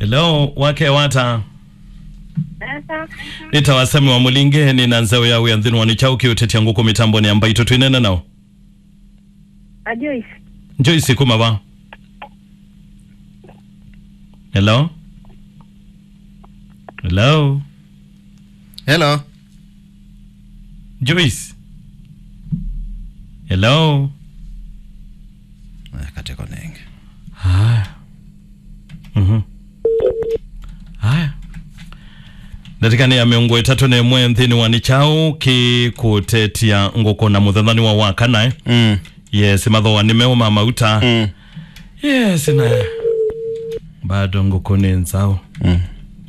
hello wake wata Sasa nitawasemi wa mulingeni na nzeo yawe ya nthini wanichauki utetia nguku mitambo ni ambaito twinene nao a Joyce Joyce kumava hello hello hello Joyce hello Eh, kateko nenge haya mhm haya ndatikani ya miongo itatu na imwe nthini wa nichau kikutetia nguku na muthenthani wa wakana eh? mm. yes mathoa nimeuma mauta mm. yes na bado nguku ni nzau mm.